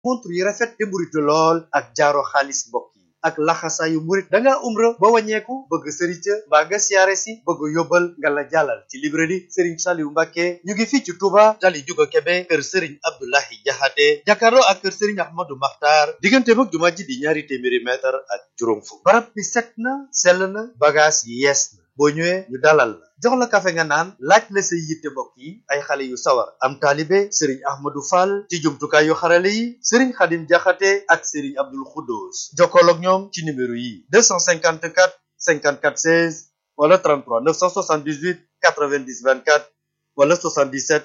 montre yu rafet te mburitu lool ak jaaro xaalis mbokk yi ak laxasaayu murit da ngaa umra ba wàññeeku bëgg sërica mbaa nga siyaare si bëgg yóbbal nga la jàllal ci librairie Serigne Saliou Mbacké ñu ngi fii ci Touba tali Juga Kebe kër Serigne Abdoulahi Jaxate jàkkaarloo ak kër Serigne Ahmadou Makhtar diggante mag jumaa ji di ñaari téeméeri mètre ak juróom fukk barab bi set na sell na bagage yi yees na boo ñëwee ñu dalal la jox la kafe nga naan laaj la say yitte mbokk yi ay xale yu sawar am taalibe Serigne Ahmadou Fall ci jumtukaay yu xarale yi Serigne Khadim Jaxate ak Serigne Abdoul Khoudous jokkool ak ñoom ci numéro yi 254 54 16 wala 33 978 90 24 wala 77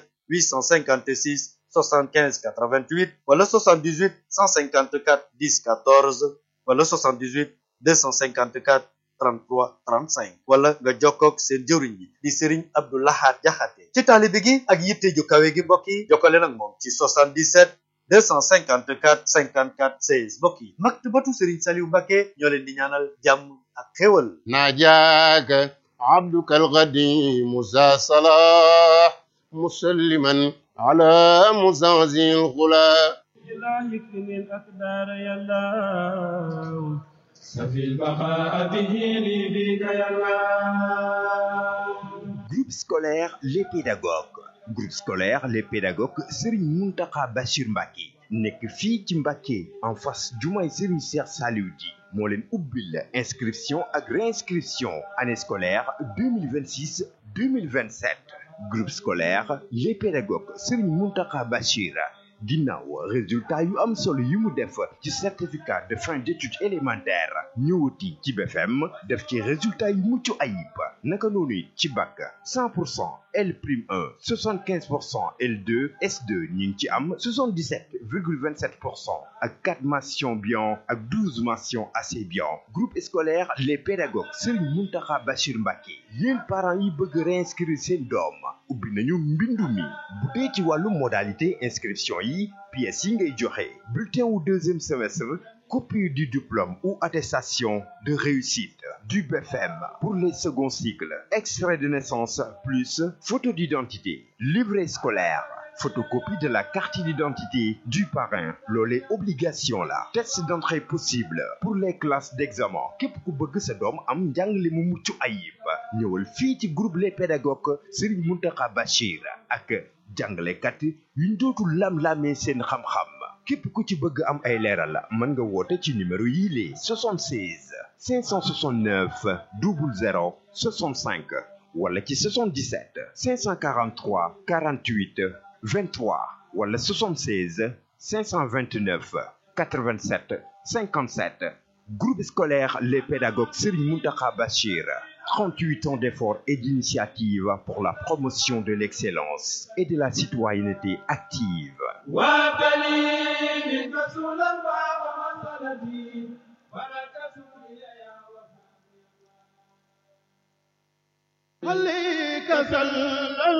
856 75 88 wala 78 154 10 14 wala 78 254 33 35 wala nga jokkoog seen jëwriñ yi di Serigne Abdou Lahad Jaxate ci taalibe gi ak yitte ju kawe gi mbokk yi jokkale nag moom ci 77 254 54 16 mbokk yi maktabatu Serigne Saliou Mbacké ñoo leen di ñaanal jàmm ak xéwal ناجاك عبدك القديم ذا صلاح مسلما على مزازي الغلا لا يكفني الأقدار يا الله سفي البقاء به لي بك يا الله Groupe scolaire Les Pédagogues groupe scolaire Les Pédagogues Serigne Mountakha Bachir Mbacké nekk fii ci Mbacké en face jumaay Serigne Cheikh Saliou Di moo leen ubbil inscription ak réinscription année scolaire 2026 2027 groupe scolaire Les Pédagogues Serigne Mountakha Bachir ginnaaw résultat yu am solo yi mu def ci certificat de fin d'études élémentaires ñëwati ci BFM def ci résultat yu mucc ayib naka noonu it ci bac 100 pour cent L prime 1 75 pour cent L2 S2 ñu ngi ci am 77 virgule 27 pour cent ak 4 mentions bien ak 12 mentions assez bien groupe scolaire les pédagogues Serigne Mountakha Bachir Mbacké yéen parents yi bëgg réinscrire seen doom ubbi nañu mbindu mi bu dee ci wàllu modalité inscription yi pièces yi ngay joxe bulletin wu deuxième semestre copie du diplôme ou attestation de réussite du BFM pour les seconds cycles extrait de naissance plus photo d'identité livret scolaire photocopie de la carte d'identité du parrain loolee obligation la test d'entrée possible pour les classes d'examen képp ku bëgg sa doom am njàngale mu mucc ayib ñëwal fii ci groupe les pédagogues Serigne Mountakha Bachir ak jàngalekat yuñ dootul lam-lamee seen xam-xam képp ku ci bëgg am ay leeral mën nga woote ci numéro yii les 76 569 00 65 wala ci 77 543 48 23 wala 76 529 87 57 groupe scolaire les pédagogues Serigne Mountakha Bachir 38 ans d'efforts et d'initiatives pour la promotion de l'excellence et de la citoyenneté active وابني من رسول الله ومسندي ولا تسوي يا عليك سلام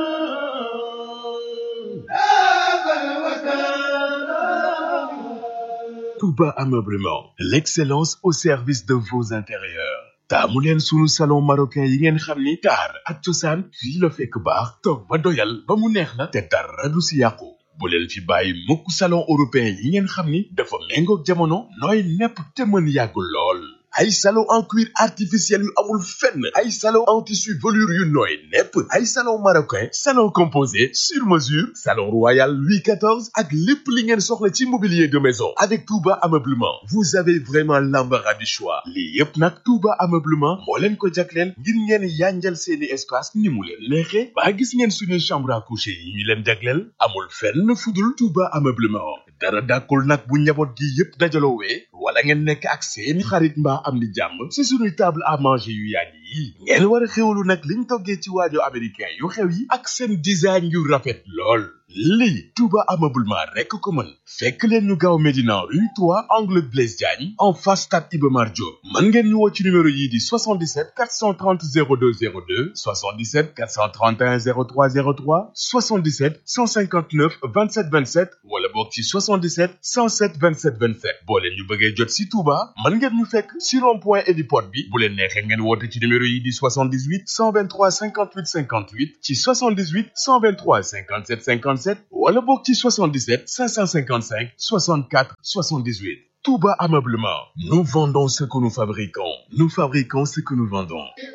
Touba Ameublement, l'excellence au service de vos intérieurs. taamu leen sunu salon marocain yi ngeen xam ni taar ak cosaan fii la fekk baax toog ba doyal ba mu neex la te dara du si yàqu bu leen fi bàyyi mukk salon européen yi ngeen xam ni dafa méngoog jamono nooy nepp te mën yàgg lool ay salon en cuir artificiel yu amul fenn ay salon en tissu velours yu nooy nepp ay salon marocain salon composé sur mesure salon royal Louis XIV ak lépp li ngeen soxla ci mobilier de maison avec Touba Ameublement vous avez vraiment l'embarras du choix lii yépp nag Touba Ameublement moo leen ko jagleel ngir ngeen yanjal seeni espace ni mu leen neexe ba gis ngeen suñuy chambre à coucher yi ñu leen jagleel amul fenn fudul Touba Ameublement dara dàkkul nag bu njaboot gi yépp dajaloowee wala ngeen nekk ak seeni xarit mbaa am di jàmm ci suñuy table à manger yu yàgg yi ngeen war a xewlu nag liñ toggee ci waajo américain yu xew yi ak seen design yu rafet lool lii Touba Ameublement rekk ko mën fekk leen ñu gaaw Médina rue 3 angle Blaise Diagne en face stade Iba Mar Diop mën ngeen ñu woo ci numéro yii di 77 430 02 02 77 431 03 03 77 159 27 27 wala boog ci 77 107 27 27 boo leen ñu bëggee jot si Touba mën ngeen ñu fekk si rond point héliport bi bu leen neexee ngeen woote ci numéro numéro yi di 78 123 58 58 ci 78 123 57 57 wala boog ci 77 555 64 78 Touba Ameublement nous vendons ce que nous fabriquons nous fabriquons ce que nous vendons